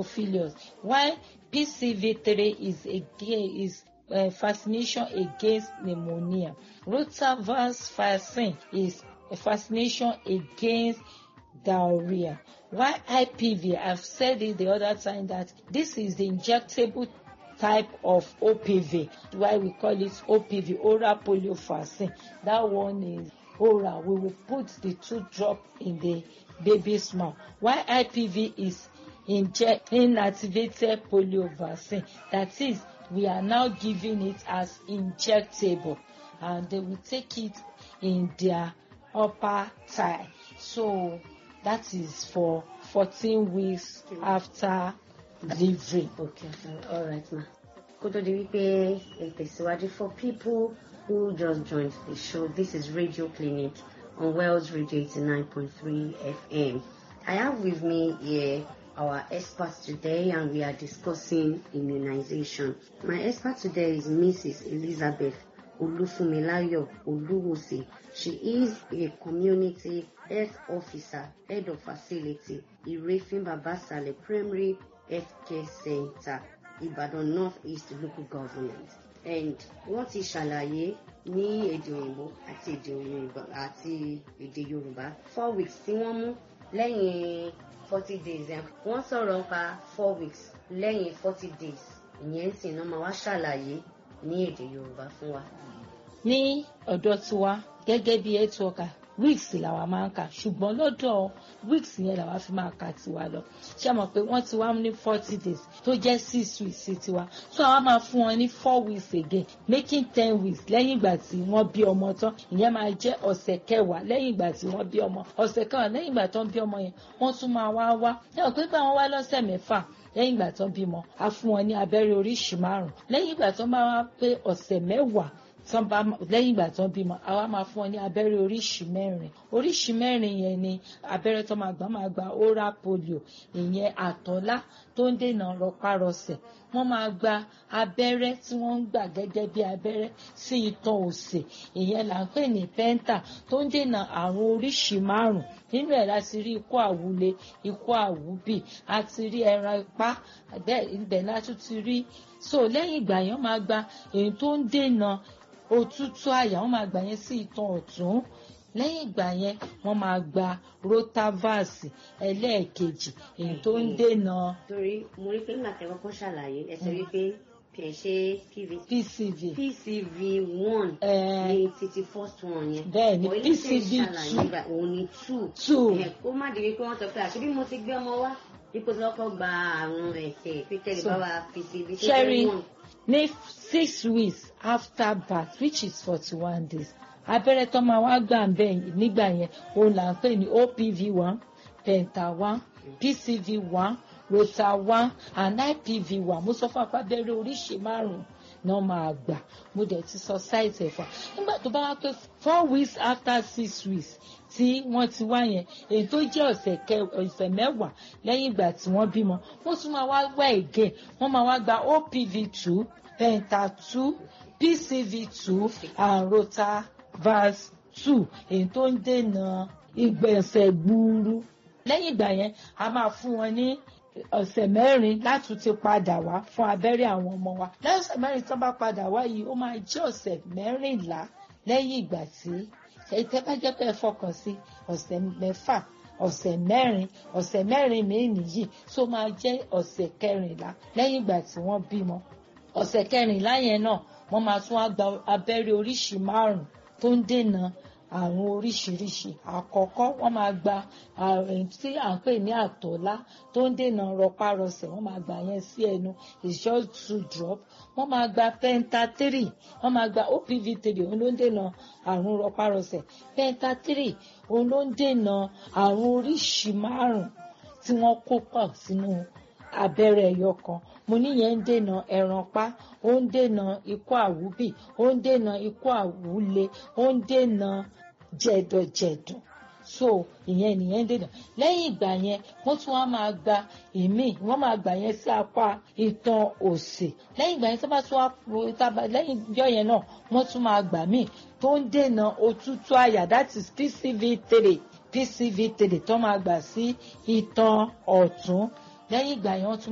Haemophilus while PCV3 is again is uh, vaccination against pneumonia. Rotavirus vaccine is a vaccination against diarrhea. While IPV, I've said it the other time that this is the injectable type of OPV. Why we call it OPV, oral polio vaccine. That one is oral. We will put the two drop in the baby's mouth. While IPV is inject inactivated polio vaccine. That is, we are now giving it as injectable, and they will take it in their upper thigh. So that is for 14 weeks after delivery. Okay, uh, all right, ma. Kó tó di wípé ẹ tẹ̀síwájú for people who just joined the show, this is Radio Clinic on Wells Radio 89.3 FM. I have with me here our expert today and we are discussing immunization. My expert today is Mrs. Elizabeth Olufumilayo Oluwose. She is a community health officer, head of facility, Irefin Babasale Primary Healthcare Center, Ibadan North East Local Government. And wọ́n ti ṣàlàyé ní èdè òyìnbó àti èdè òyìnbó àti èdè Yorùbá four weeks tí wọ́n mú lẹ́yìn forty days ẹ̀ wọ́n sọ̀rọ̀ nípa four weeks lẹ́yìn forty days ìyẹn sì náà máa wá ṣàlàyé ní èdè Yorùbá fún wa. ní ọ̀dọ̀ tiwa gẹ́gẹ́ bí health worker weeks làwa máa ń kà ṣùgbọ́n lọ́dọ̀ weeks yẹn làwa fi máa kà tiwa lọ ṣé mọ̀ pé wọ́n ti wá ní forty days tó jẹ́ six weeks sí tiwa so àwa máa fún wọn ní four weeks again making ten weeks lẹ́yìn ìgbà tí wọ́n bí ọmọ tán ìyẹn máa jẹ́ ọ̀sẹ̀ kẹwàá lẹ́yìn ìgbà tí wọ́n bí ọmọ ọ̀sẹ̀ kẹwàá lẹ́yìn ìgbà tó ń bí ọmọ yẹn wọ́n tún máa wá wá ẹ ò pé pé àwọn wá lọ́sẹ̀ mẹ́fà lẹ́yìn ìgbà tó ń bímọ a fún wọn ní abẹ́rẹ́ oríṣi márùn-ún lẹ́yìn ìgbà tó bá wá pé ọ̀sẹ̀ mẹ́wàá tán bá lẹ́yìn ìgbà tán bímọ àwa máa fún ọ ní abẹ́rẹ́ oríṣi mẹ́rin oríṣi mẹ́rin yẹn ni abẹ́rẹ́ tó máa gbà máa gba oral polio ìyẹn àtọ́lá tó ń dènà rọpárọsẹ̀ wọ́n máa gba abẹ́rẹ́ tí wọ́n ń gbà gẹ́gẹ́ bí abẹ́rẹ́ sí itan òsè ìyẹn là ń pè ní penta tó ń dènà àrùn oríṣi márùn nínú ẹ̀ láti rí ikú àwúle ikú àwúbì àti rí ẹran ipá ibẹ̀ láti ti rí so lẹ́yìn ìgbà yẹn máa gba èyí tó ń dènà òtútù àyà wọ́n máa gbà yẹn sí itan ọ̀tún lẹ́yìn ìgbà yẹn wọ́n máa gba rotavas ẹlẹ́ẹ̀kejì èyí tó ń dènà. torí mo rí pé nígbà tí wọ́n kọ́ ṣàlàyé ẹ sọ wípé kì í ṣe pcv pcv one ní títí first one yẹn bẹ́ẹ̀ ni But ilé iṣẹ́ pcv ìṣàlàyé two báyìí, òun ni two two ẹ kó má di wípé wọ́n sọ pé àṣírí mo ti gbé ọmọ wá ipò tí wọ́n kọ́ gba àrùn ẹ̀tẹ̀ pété So, bá wa pcv tó Sherry, jẹ́ one ní six weeks after birth which is forty one days abẹ́rẹ́ tó máa wá gbà ń bẹ̀ nígbà yẹn òun là ń pè ní opv one penta one pcv one rota one and ipv one mo sọ fún apá abẹ́rẹ́ oríṣi márùn-ún náà máa gbà mo dẹ̀ ti sọ sáìtì ẹ̀fà nígbà tó bá wá pé four weeks after six weeks tí wọ́n ti wá yẹn èyí tó jẹ́ ọ̀sẹ̀ kẹ ọ̀sẹ̀ mẹ́wàá lẹ́yìn ìgbà tí wọ́n bímọ wọ́n tún máa wá wá again wọ́n máa wá gba opv two penta two pcv two and rotavas two èyí tó ń dènà ìgbẹ̀nsẹ̀ gbúurú lẹ́yìn ìgbà yẹn a máa fún wọn ní ọ̀sẹ̀ mẹ́rin láti ti padà wá fún abẹ́rẹ́ àwọn ọmọ wa lẹ́yìn ọ̀sẹ̀ mẹ́rin tó bá padà wá yìí ó máa jẹ́ ọ̀sẹ̀ mẹ́rìnlá lẹ́yìn ìgbà tí ìtẹ́ bá jẹ́ pé ẹ fọkàn sí ọ̀sẹ̀ mẹ́fà ọ̀sẹ̀ mẹ́rin ọ̀sẹ̀ mẹ́rin míì nìyí tó máa jẹ́ ọ̀sẹ̀ kẹrìnlá lẹ́yìn ìgbà tí wọ́n bímọ ọ̀sẹ̀ kẹrìnlá yẹn náà wọ́n máa tún wá gba abẹ́rẹ́ oríṣi márùn-ún tó ń dènà àrùn oríṣiríṣi àkọ́kọ́ wọ́n máa gba àrùn tí à ń pè ní àtọ́lá tó ń dènà rọpárọsẹ̀ wọ́n máa gbà yẹn sí ẹnu it's just two drop wọ́n máa gba penta three wọ́n máa gba opv three òun ló ń dènà àrùn rọpárọsẹ̀ penta three òun ló ń dènà àrùn oríṣi márùn tí wọ́n kó pọ̀ sínú abẹ́rẹ́ ẹyọ kan mo níyẹn ń dènà ẹranpá ó ń dènà ikú àwúbì ó ń dènà ikú àwúle ó ń dènà jẹ̀dọ̀jẹ̀dọ̀ so ìyẹn nìyẹn ń dènà lẹ́yìn ìgbà yẹn wọ́n tún wá máa gba ìmíì wọ́n máa gbà yẹn sí apá itan òsì lẹ́yìn ìgbà yẹn tó bá tún wá tábà lẹ́yìn ìjọ yẹn náà wọ́n tún máa gbà míì tó ń dènà òtútù àyà that is pcv three pcv three tó máa gbà sí itan ọ̀tún lẹ́yìn ìgbà yẹn wọ́n tún